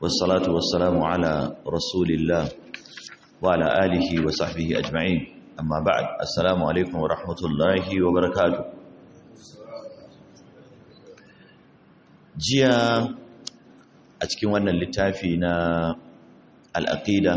والصلاة والسلام على رسول الله وعلى آله وصحبه أجمعين أما بعد السلام عليكم ورحمة الله وبركاته جيا أتكي وانا اللتافينا الأقيدة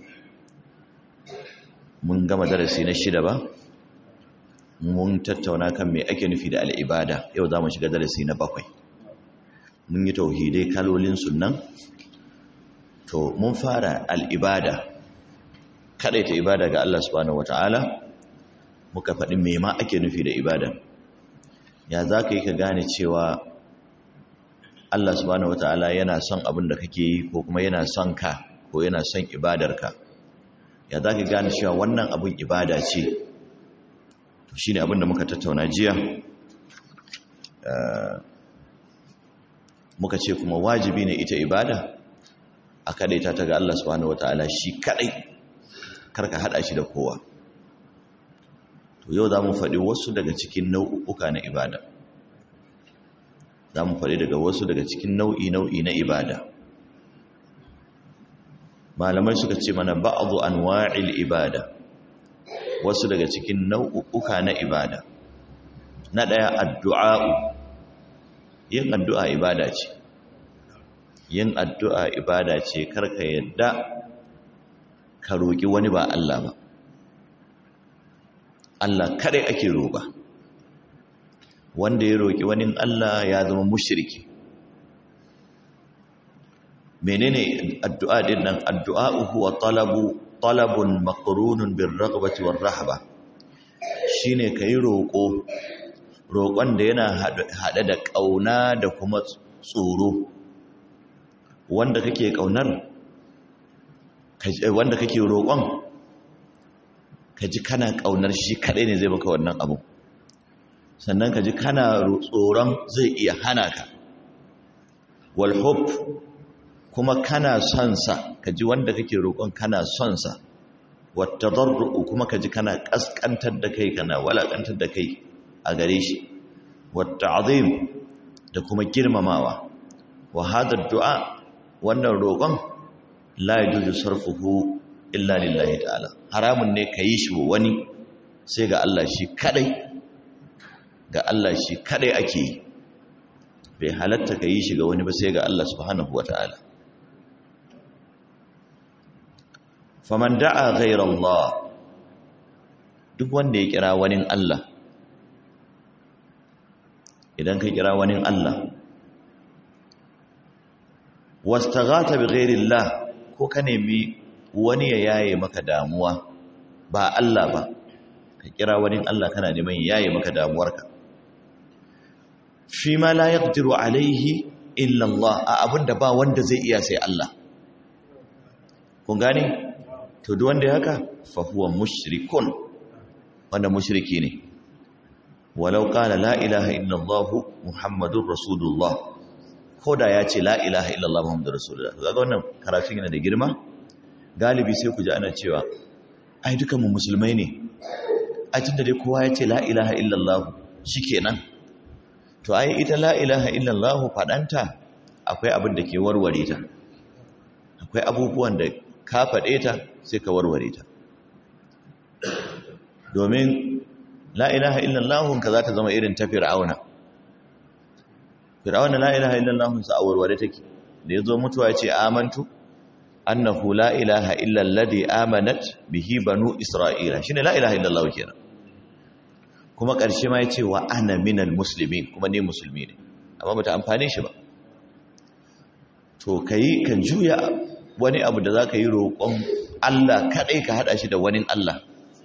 mun gama darasi na shida ba mun tattauna kan me ake nufi da al'ibada yau za mu shiga darasi na bakwai mun yi tauhidai kalolin sunan to mun fara al'ibada ta ibada ga Allah subhanahu wata'ala muka faɗi me ma ake nufi da ibada ya za ka yi ka gane cewa Allah subhanahu wata'ala yana son abin da kake yi ko kuma yana son ka ko yana son ibadarka ya za ka gane cewa wannan abin ibada ce to shi ne abin da muka tattauna jiya muka ce kuma wajibi ne ita ibada a kadaita ta ga Allah subhanahu wataala shi kadai karka hada shi da kowa to yau za mu faɗi wasu daga cikin nau'uka na ibada za mu faɗi daga wasu daga cikin nau'i nau'i na ibada malamai suka ce mana ba'adu anwa'il ibada wasu daga cikin nau'uka na ibada na daya addu'a'u yin addu'a ibada ce yin addu'a ibada ce karka yadda ka roƙi wani ba Allah ba Allah kadai ake roƙa wanda ya roƙi wani Allah ya zama mushriki menene addu'a din nan addu'a huwa talabu talabun maqrunun bir raghbati war rahba shine kai roko roƙon da yana hade da kauna da kuma tsoro wanda kake kaunar wanda kake roƙon kaji kana kaunar shi kadai ne zai baka wannan abu sannan kaji kana tsoron zai iya hana ka wal hub kuma kana son sa kaji wanda kake roƙon kana son sa wata darru kuma kaji kana kaskantar da kai kana walakantar da kai a gare shi wata azim da kuma girmamawa wa hada du'a wannan roƙon la yajuzu sarfuhu illa lillahi ta'ala haramun ne kayi shi wa wani sai ga Allah shi kadai ga Allah shi kadai ake yi bai halatta kayi shi ga wani ba sai ga Allah subhanahu wataala faman da'a Allah duk wanda ya kira wani Allah idan ka kira wani Allah wastaghata bi ghairillah ko ka nemi wani ya yaye maka damuwa ba Allah ba ka kira wani Allah kana neman yaye maka damuwarka shi ma la yaqdiru alaihi illa Allah a abinda ba wanda zai iya sai Allah kun gane to duk wanda ya haka fa huwa mushrikun wanda mushriki ne walau qala la ilaha illallah muhammadur rasulullah koda ya ce la ilaha illallah muhammadur rasulullah kaga wannan karatun yana da girma galibi sai ku ji ana cewa ai dukan mu musulmai ne a tunda dai kowa ya ce la ilaha illallah shikenan to ai ita la ilaha illallah fadanta akwai abin da ke warware ta akwai abubuwan da ka faɗe ta sai ka warware ta domin la ilaha illallahun ka za ta zama irin ta fir'auna fir'auna la ilaha illallahun sa a warware take da ya zo mutuwa ce amantu annahu la ilaha illalladhi amanat bihi banu isra'ila shine la ilaha illallahu kenan kuma ƙarshe ma ya ce wa ana minal muslimin kuma ne musulmi ne amma bata amfane shi ba to kai kan juya wani abu da za ka yi roƙon Allah kaɗai ka haɗa shi da wani Allah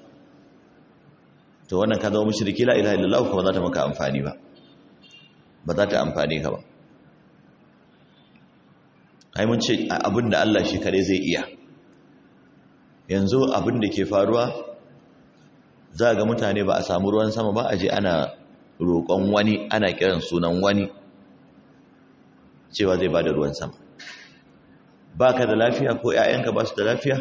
to wannan ka zama mushriki la ilaha illallah kuma za ta maka amfani ba ba za ta amfani ka ba ai mun ce abin da Allah shi kare zai iya yanzu abin da ke faruwa za ga mutane ba a samu ruwan sama ba a je ana roƙon wani ana kiran sunan wani cewa zai ba da ruwan sama ba ka da lafiya ko ‘ya'yanka ba su da lafiya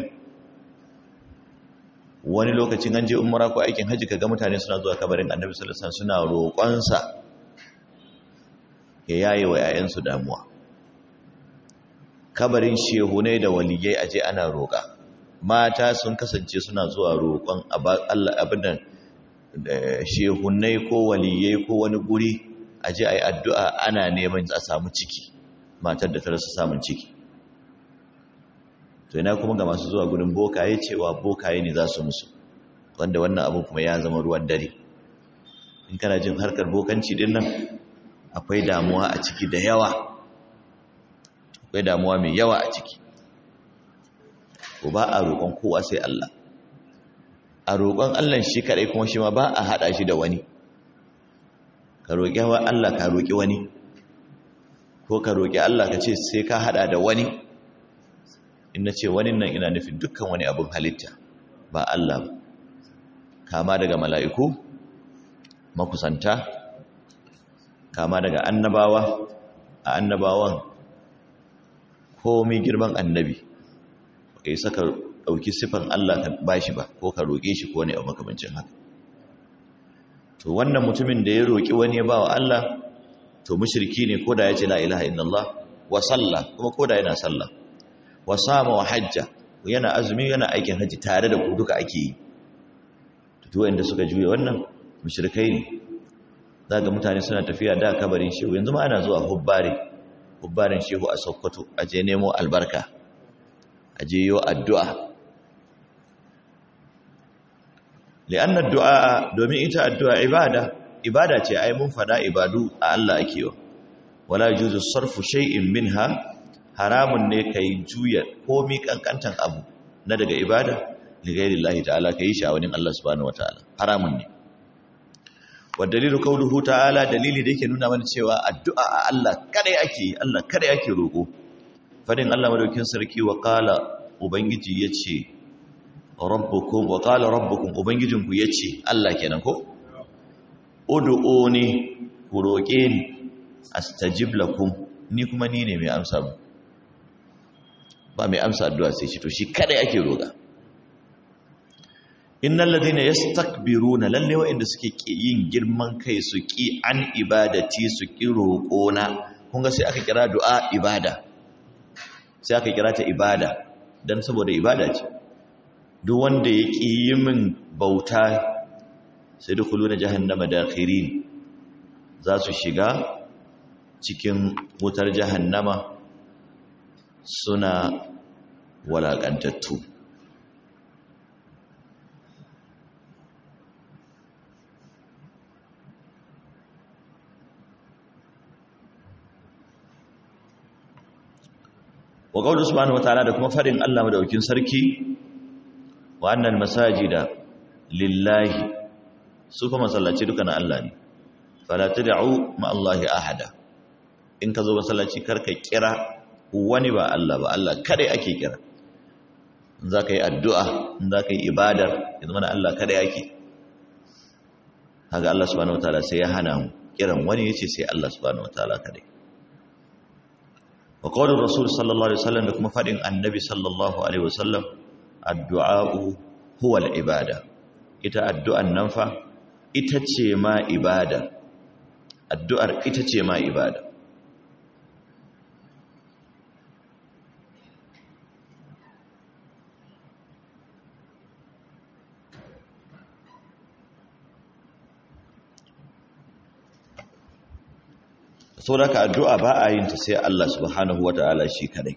wani lokacin an je umara ko aikin hajji ka ga mutane suna zuwa kabarin annabi sallallahu suna roƙonsa ya yaye wa ‘ya'yansu damuwa kabarin shehunai da waliyai aje ana roƙa mata sun kasance suna zuwa roƙon Allah abin shehunai ko waliyai ko wani guri aje ayi addu'a ana neman a samu ciki matar da ta rasa samun ciki to ina kuma ga masu zuwa gurin bokaye cewa bokaye ne za su musu wanda wannan abu kuma ya zama ruwan dare in kana jin harkar bokanci din nan akwai damuwa a ciki da yawa akwai damuwa mai yawa a ciki ko ba a roƙon kowa sai Allah a roƙon Allah shi kaɗai kuma shi ma ba a haɗa shi da wani ka roƙi wa Allah ka roƙi wani ko ka roƙi Allah ka ce sai ka haɗa da wani in na ce wani nan ina nufin dukkan wani abin halitta ba Allah ba kama daga mala'iku makusanta kama daga annabawa a annabawan komai girman annabi kai saka ɗauki siffan Allah ka bashi ba ko ka roƙe shi ko ne a makamancin haka to wannan mutumin da ya roƙi wani ya bawa Allah to mushriki ne ko da ya ce la ilaha illallah wa salla kuma ko da yana sallah wa sama wa hajja yana azumi yana aikin haji tare da ku duka ake yi to wanda suka juye wannan mushrikai ne zaga mutane suna tafiya da kabarin shehu yanzu ma ana zuwa hubbare hubbarin shehu a Sokoto aje nemo albarka aje yo addu'a li'anna addu'a domin ita addu'a ibada ibada ce ai mun fada ibadu a Allah ake yi wala yujuzu sarfu shay'in minha haramun ne kai juya komi kankantan abu na daga ibada li ghairillahi ta'ala kai shi a wani Allah subhanahu wataala haramun ne wa dalilu qawluhu ta'ala dalili da yake nuna mana cewa addu'a a Allah kada ake Allah kada ake roko fadin Allah madaukin sarki wa qala ubangiji yace rabbukum wa qala rabbukum ubangijinku yace Allah kenan ko ud'uni ku roke ni astajib lakum ni kuma ni ne mai amsa mu ba mai amsa addu'a sai shi to shi kada ake roga innal ladina yastakbiruna lalle wa'inda suke yin girman kai su ki an ibadati su ki roƙona kun ga sai aka kira du'a ibada sai aka kira ta ibada dan saboda ibada ce duk wanda ya ki yi min bauta sai da kuluna jahannama dakhirin za su shiga cikin wutar jahannama suna walaƙantattu wa qawlu subhanahu wataala da kuma farin Allah madaukin sarki wa annal masajida lillahi su kuma masallaci duka na Allah ne fala tad'u ma Allahi ahada in ka zo masallaci karka kira wani ba Allah ba Allah kada ake kira in za ka yi addu'a in za ka yi ibadar yanzu mana Allah kada yake haka Allah subhanahu wataala sai ya hana mu kiran wani yace sai Allah subhanahu wataala kada wa qawlur rasul sallallahu alaihi wasallam da kuma fadin annabi sallallahu alaihi wasallam addu'a huwa al-ibada ita addu'an nan fa ita ce ma ibada addu'ar ita ce ma ibada so da ka addu'a ba a yin ta sai Allah subhanahu wa ta'ala shi kadai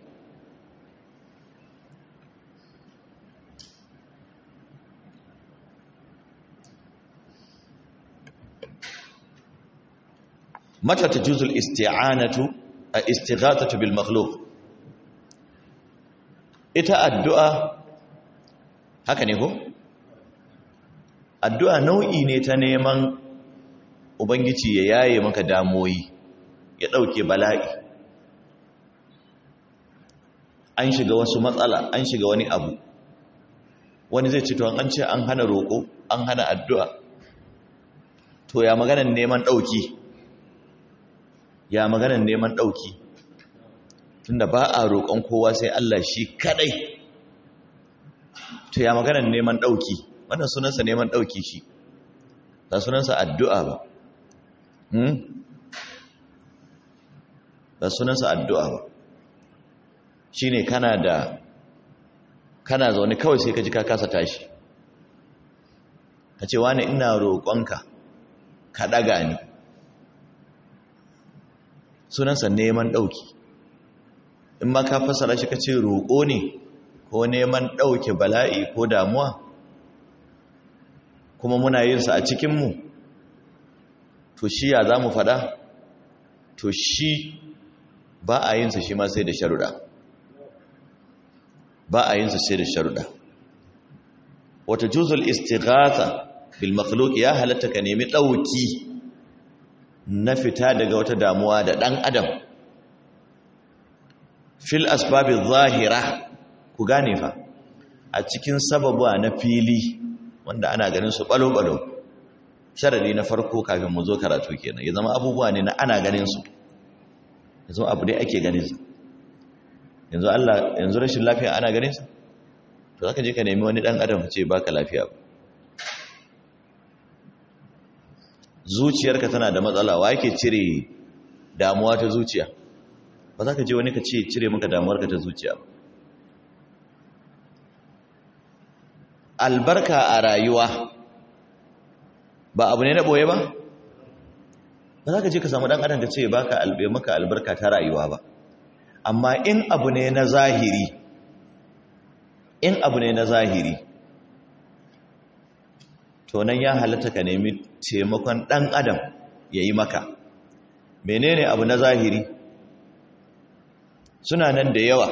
mata ta juzul isti'anatu a istighathatu bil makhluq ita addu'a haka ne ko addu'a nau'i ne ta neman ubangiji ya yaye maka damoyi ya ɗauke bala'i an shiga wasu matsala an shiga wani abu wani zai ce to an ce an hana roƙo an hana addu'a to ya maganan neman ɗauki ya maganan neman ɗauki tunda ba a roƙon kowa sai Allah shi kaɗai to ya maganan neman ɗauki wannan sunansa neman ɗauki shi ba sunansa addu'a ba ba sunansa addu'a ba shine kana da kana zaune kawai sai ka ji ka kasa tashi ka ce wani ina roƙonka ka ɗaga ni sunansa neman ɗauki in ma ka fassara shi ka ce roƙo ne ko neman ɗauke bala'i ko damuwa kuma muna yin sa a cikinmu to shi ya za mu faɗa to shi ba a yin sa shi ma sai da sharuɗa ba a yin sa sai da sharuɗa wata juzul istighatha bil makhluq ya halatta ka nemi ɗauki na fita daga wata damuwa da ɗan adam fil asbabi zahira ku gane fa a cikin sababuwa na fili wanda ana ganin su balo-balo sharadi na farko kafin mu zo karatu kenan ya zama abubuwa ne na ana ganin su ya zama abu dai ake ganin su yanzu Allah yanzu rashin lafiya ana ganin su to zaka je ka nemi wani dan adam ce baka lafiya zuciyarka tana da matsala wa yake cire damuwa ta zuciya ba za ka je wani ka ce cire maka damuwarka ta zuciya ba albarka a rayuwa ba abu ne na boye ba ba za ka je ka samu dan adam ka ce baka albe maka albarka ta rayuwa ba amma in abu ne na zahiri in abu ne na zahiri to nan ya halatta ka nemi taimakon dan adam ya yi maka menene abu na zahiri suna nan da yawa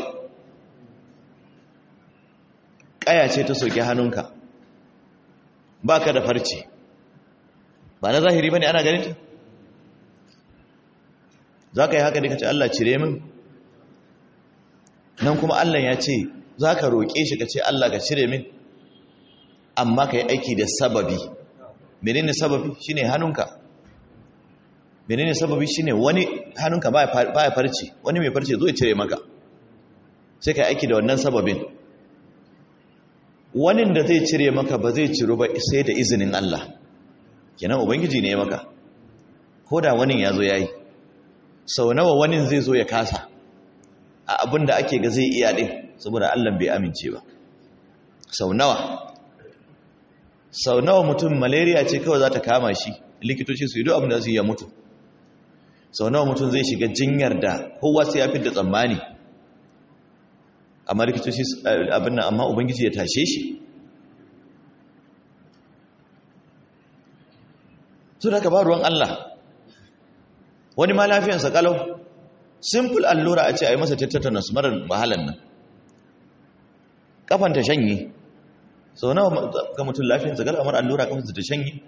ƙaya ce ta soke hannunka ba ka da farce ba na zahiri ba ne ana ganin ta za ka yi haka da ka ce Allah cire min nan kuma Allah ya ce za ka roƙe shi ka ce Allah ka cire min amma ka yi aiki da sababi menene sababi shi ne hannunka menene sababi shi ne wani hannunka ba ya farce wani mai farce zo ya cire maka sai ka yi aiki da wannan sababin wani da zai cire maka ba zai ciro ba sai da izinin Allah kenan ubangiji ne maka ko da wani ya zo ya yi sau nawa wani zai zo ya kasa a abin da ake ga zai iya ɗin saboda Allah bai amince ba sau nawa sau nawa mutum malaria ce kawai za ta kama shi likitoci su yi duk abin da su yi ya mutu sau nawa mutum zai shiga jinyar da kowa sai ya fi da tsammani amma likitoci abin nan amma ubangiji ya tashe shi su da ka ba ruwan Allah wani ma lafiyansa kalau simple allura a ce a yi masa tetanus marar wahalan nan kafanta shanye sau nawa ga mutum lafiyansa kalau amar allura kafansa ta shanye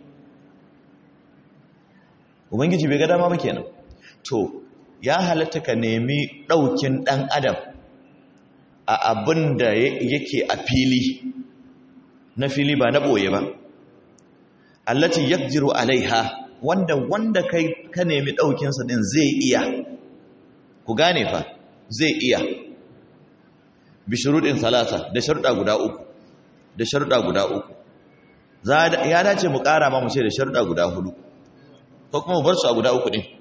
ubangiji bai ga dama ba kenan to ya halatta ka nemi ɗaukin ɗan adam a abin da yake a fili na fili ba na ɓoye ba allati yakjiru alaiha wanda wanda kai ka nemi ɗaukinsa ɗin zai iya ku gane fa zai iya bi shuruɗin salasa da sharuɗa guda uku da sharuɗa guda uku ya dace mu ƙara ma mu ce da sharuɗa guda hudu ko kuma bar su a guda uku ɗin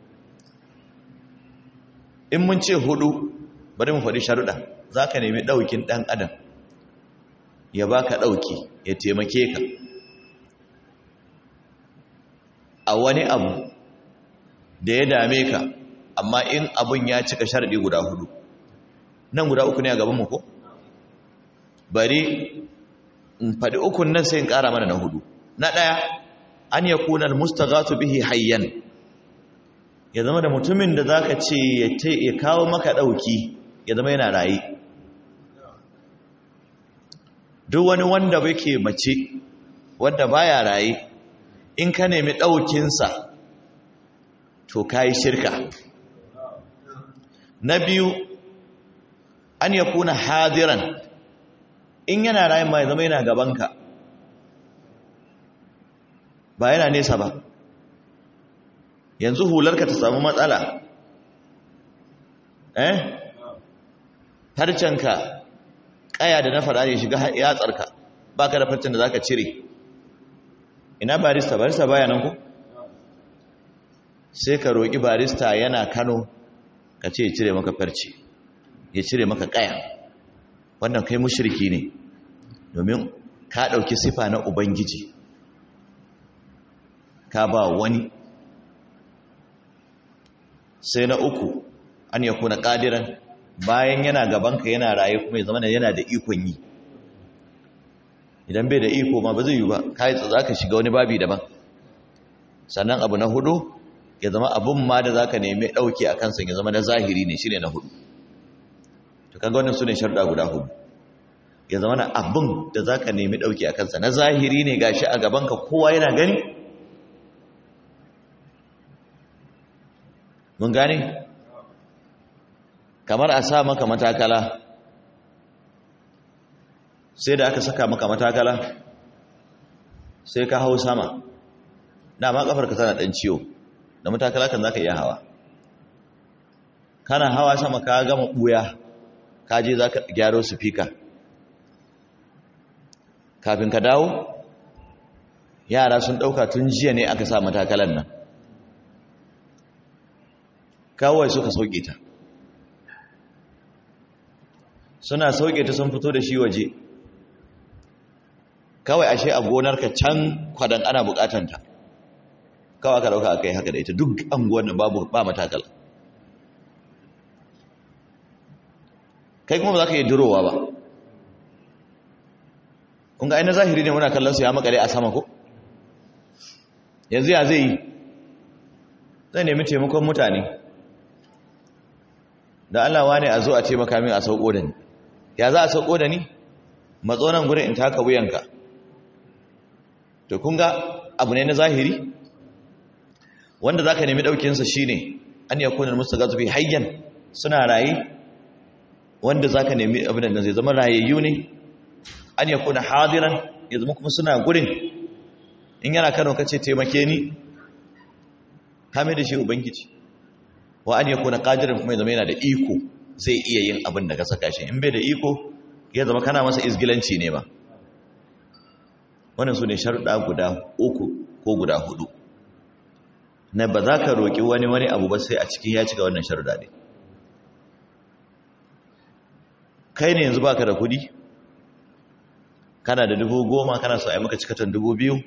in mun ce hudu bari mu faɗi sharuɗa za ka nemi ɗaukin ɗan adam ya baka ɗauki ya taimake ka a wani abu da ya dame ka amma in abun ya cika sharɗi guda hudu nan guda uku ne a gabanmu ko bari in faɗi ukun nan sai in ƙara mana na hudu na ɗaya an ya kunar mustagatu bihi hayyan ya zama da mutumin da za ka ce ya kawo maka ɗauki ya zama yana raye duk wani wanda ke mace wanda baya raye in ka nemi ɗaukinsa to ka yi shirka na biyu an ya kuna hadiran in yana rayu ma ya zama yana gabanka ba yana nesa ba yanzu hularka ta samu matsala eh harcenka kaya da na fara ne shiga yatsarka ba ka da farcen da za ka cire ina barista barista baya nan ku sai ka roƙi barista yana kano ka ce cire maka farce ya cire maka kaya wannan kai mushriki ne domin ka ɗauki sifa na ubangiji ka ba wani sai na uku an ya kuna ƙadiran bayan yana gabanka yana raye kuma ya zama yana da ikon yi idan bai da iko ma ba zai yi ba kai za ka shiga wani babi daban sannan abu na hudu ya zama abun ma da za ka nemi ɗauki a kansa ya zama na zahiri ne shi ne na hudu to kaga wannan su ne sharɗa guda hudu ya zama na abun da za ka nemi ɗauki a kansa na zahiri ne gashi a gabanka kowa yana gani mun gane kamar a sa maka matakala sai da aka saka maka matakala sai ka hau sama dama kafarka tana dan ciwo da matakala kan zaka iya hawa kana hawa sama ka gama buya ka je zaka gyaro speaker kafin ka dawo yara sun dauka tun jiya ne aka sa matakalan nan kawai suka sauke ta suna sauke ta sun fito da shi waje kawai ashe a gonarka can kwadan ana bukatanta kawai aka dauka aka yi haka da ita duk anguwan nan babu ba matakal kai kuma ba za ka yi durowa ba kun ga ainihin zahiri ne muna kallon su ya makare a sama ko yanzu ya zai yi zai nemi taimakon mutane da Allah wane a zo a taimaka min a sauko da ni ya za a sauko da ni matsonan gurin in taka wuyanka to kun ga abu ne na zahiri wanda za ka nemi ɗaukinsa shi ne an yi kunan musu gazufi hayyan suna raye wanda za ka nemi abin da zai zama rayayyu ne an yi kunan hadiran ya zama kuma suna gurin in yana kano ka ce taimake ni kame da shi ubangiji wa an yi kunan ƙadirin kuma ya zama yana da iko zai iya yin abin da ka saka shi in bai da iko ya zama kana masa izgilanci ne ba wannan su ne sharuɗa guda uku ko guda hudu na ba za ka roƙi wani wani abu ba sai a cikin ya cika wannan sharuɗa ne kai ne yanzu baka da kudi kana da dubu goma kana so a yi maka cikatan dubu biyu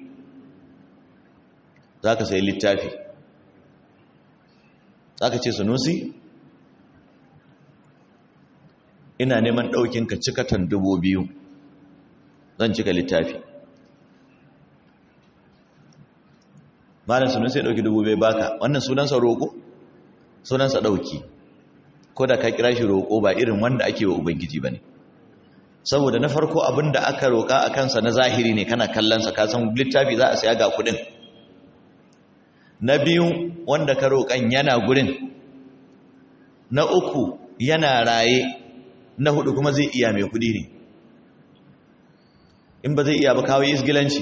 za ka sayi littafi za ka ce sunusi ina neman ɗaukinka cikatan dubu biyu zan cika littafi malam sunan sai dauki dubu bai baka wannan sunansa roko sunansa dauki ko da ka kira shi roko ba irin wanda ake wa ubangiji bane saboda na farko abinda aka roka a kansa na zahiri ne kana kallon sa ka san littafi za a saya ga kudin na biyu wanda ka roƙan yana gurin na uku yana raye na hudu kuma zai iya mai kudi ne in ba zai iya ba kawo isgilanci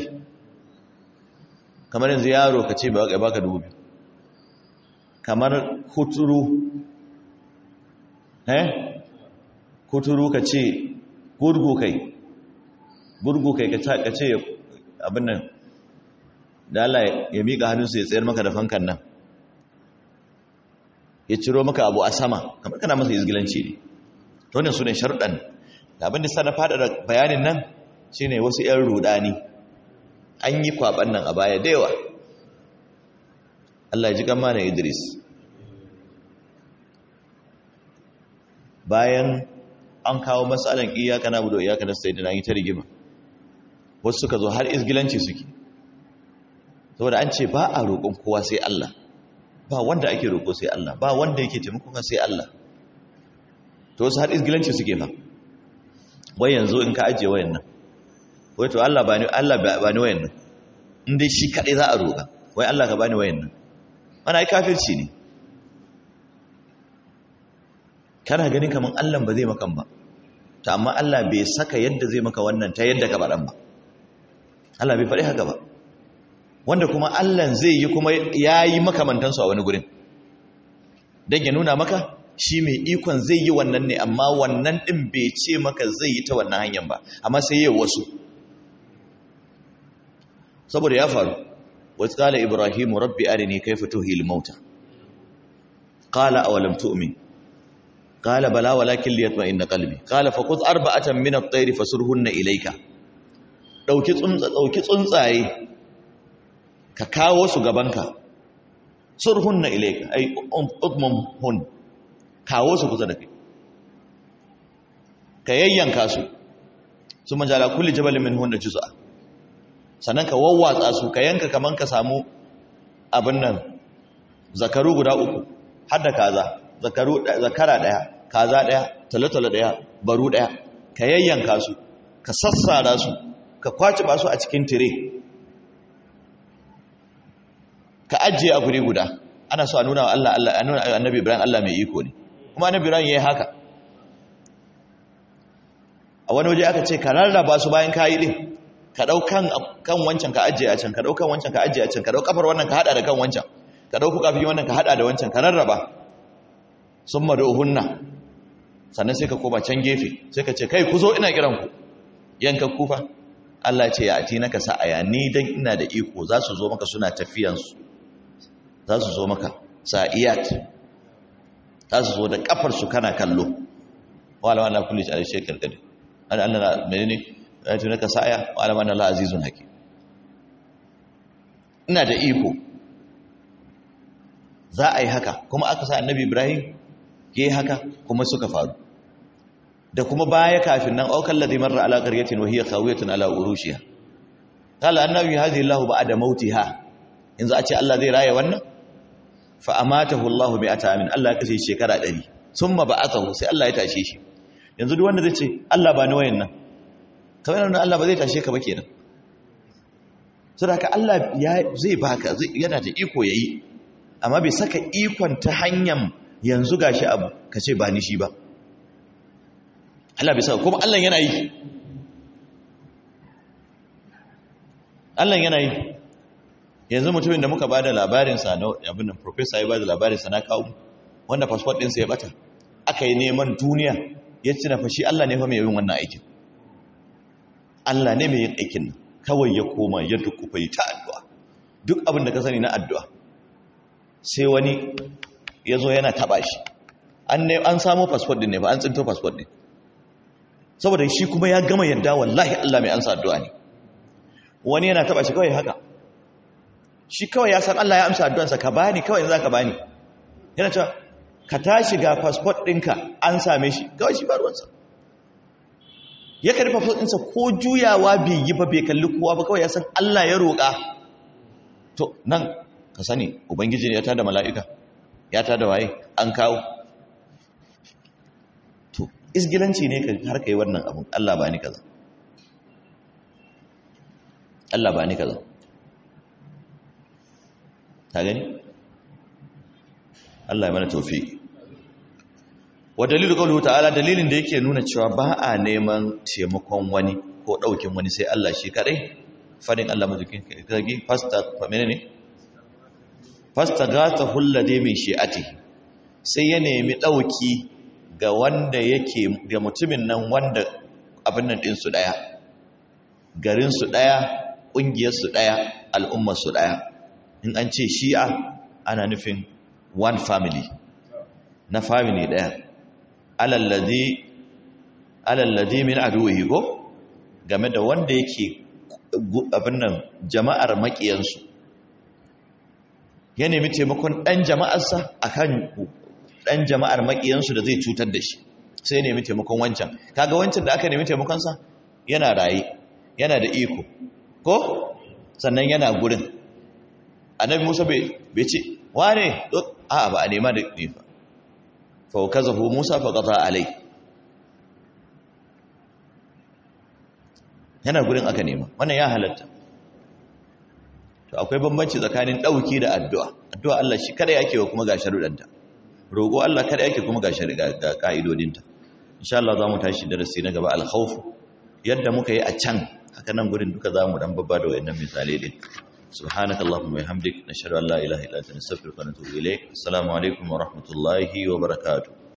kamar yanzu yaro ka ce ba baka dubu biyu kamar kuturu eh kuturu ka ce gurgu kai gurgu kai ka ce abin nan da Allah ya miƙa hannunsa ya tsayar maka da fankan nan ya ciro maka abu a sama kamar kana masa izgilanci ne wannan su ne sharuɗan da abin da sa na faɗaɗa bayanin nan shine wasu 'yan rudani an yi kwaban nan a baya da yawa Allah ji gama na Idris bayan an kawo matsalan iyaka na budo iyaka na sai da yi ta rigima wasu suka zo har izgilanci suke saboda an ce ba a roƙon kowa sai Allah ba wanda ake roƙo sai Allah ba wanda yake taimakon sai Allah to wasu har izgilanci suke fa wai yanzu in ka ajiye wayan nan wai to Allah bani Allah bani wayan nan in dai shi kadai za a roƙa wai Allah ka bani wayan nan ana ai kafirci ne kana ganin kaman Allah ba zai maka ba to amma Allah bai saka yadda zai maka wannan ta yadda ka baran ba Allah bai faɗi haka ba wanda kuma Allah zai yi kuma yayi makamantansu a wani gurin dan ya nuna maka shi mai ikon zai yi wannan ne amma wannan din bai ce maka zai yi ta wannan hanyar ba amma sai yi wasu saboda ya faru wasu kala ibrahimu rabbi arini kaifa tuhil mauta qala awalam tu'min qala bala walakin liyatma'inna qalbi qala faqud arba'atan min at-tayr fasurhunna ilayka dauki tsuntsa dauki tsuntsaye ka kawo su gabanka surhunna ilayka ay udmum hun kawo su kusa da kai ka yayyanka su su majala kulli jabalin min hunna juz'a sannan ka wawwatsa su ka yanka kaman ka samu abin nan zakaru guda uku har da kaza zakaru zakara daya kaza daya talatala daya baru daya ka yayyanka su ka sassara su ka kwaci ba su a cikin tire ka ajiye a guri guda ana so a nuna wa Allah Allah a nuna annabi Ibrahim Allah mai iko ne kuma annabi Ibrahim yayi haka a wani waje aka ce ka rarraba su bayan kayi din ka dau kan kan wancan ka ajiye a can ka dau kan wancan ka ajiye a can ka dau kafar wannan ka hada da kan wancan ka dau kafi wannan ka hada da wancan ka rarraba summa duhunna sannan sai ka koma can gefe sai ka ce kai ku zo ina kiran ku yanka kufa Allah ce ya ati naka sa'aya ni dan ina da iko za su zo maka suna tafiyan su za su zo maka sa'iyat za su zo da kafar su kana kallo wala wala kulli shi alai shekar gadi an Allah menene ya ati naka sa'aya wala wala la azizun hakim ina da iko za a yi haka kuma aka sa annabi Ibrahim ya yi haka kuma suka faru da kuma baya kafin nan aukan ladhi marra ala qaryatin wa hiya khawiyatun ala urushiha qala annabi hadhihi Allah ba'da mautiha yanzu a ce Allah zai raye wannan fa amatahu Allah bi atamin Allah ya kashe shekara 100 summa ba'athahu sai Allah ya tashe shi yanzu duk wanda zai ce Allah ba ni wayan nan kawai nan Allah ba zai tashe ka ba kenan saboda Allah ya zai baka yana da iko yayi amma bai saka ikon ta hanyar yanzu gashi abu ka ce ba ni shi ba Allah bai saka kuma Allah yana yi Allah yana yi yanzu mutumin da muka ba da labarinsa na abin nan professor ya ba da labarinsa na kawo wanda passport ɗinsa ya bata aka yi neman duniya ya ci na fashi Allah ne fa mai yin wannan aikin Allah ne mai yin aikin nan kawai ya koma ya dukufa yi ta addu'a duk abin da ka sani na addu'a sai wani ya zo yana taba shi an samu fasfot din ne ba an tsinto fasfot din saboda shi kuma ya gama yadda wallahi Allah mai ansa addu'a ne wani yana taba shi kawai haka shi kawai ya san Allah ya amsa addu'ansa ka bani kawai za ka bani yana cewa ka tashi ga fasfot ɗinka an same shi kawai shi ba ruwansa ya karfi fasfot ɗinsa ko juyawa bai yi ba bai kalli kowa ba kawai ya san Allah ya roƙa to nan ka sani ubangiji ne ya tada mala'ika ya tada waye an kawo to isgilanci ne ka har kai wannan abun Allah ba ni kaza Allah ba ni kaza ta gani Allah ya mana tawfiq wa dalilu qawluhu ta'ala dalilin da yake nuna cewa ba a neman taimakon wani ko daukin wani sai Allah shi kadai fadin Allah mazukin kage fasta menene fastaghathahu alladhi min shi'atihi sai ya nemi dauki ga wanda yake ga mutumin nan wanda abin nan din su daya garin su daya kungiyar su daya al'ummar su daya in an ce shi'a ana nufin one family na family daya alalladhi alalladhi min aduwihi go game da wanda yake abin nan jama'ar makiyansu ya nemi taimakon ɗan jama'arsa a kan ɗan jama'ar maƙiyansu da zai cutar da shi sai nemi taimakon wancan kaga wancan da aka nemi taimakonsa yana raye yana da iko ko sannan yana gurin annabi musa bai ce wane a ba a nema da nefa fa kazahu musa fa qata alai yana gurin aka nema wannan ya halatta to akwai bambanci tsakanin dauki da addu'a addu'a Allah shi kada yake wa kuma ga sharuɗanta roƙo Allah kada yake kuma ga shari'a ga ka'idodinta insha Allah zamu tashi darasi na gaba al-khawf yadda muka yi a can haka nan gurin duka zamu dan babba da wayannan misalai din subhanaka allahumma wa bihamdik nashhadu an la ilaha illa anta nastaghfiruka wa natubu ilayk assalamu alaikum wa rahmatullahi wa barakatuh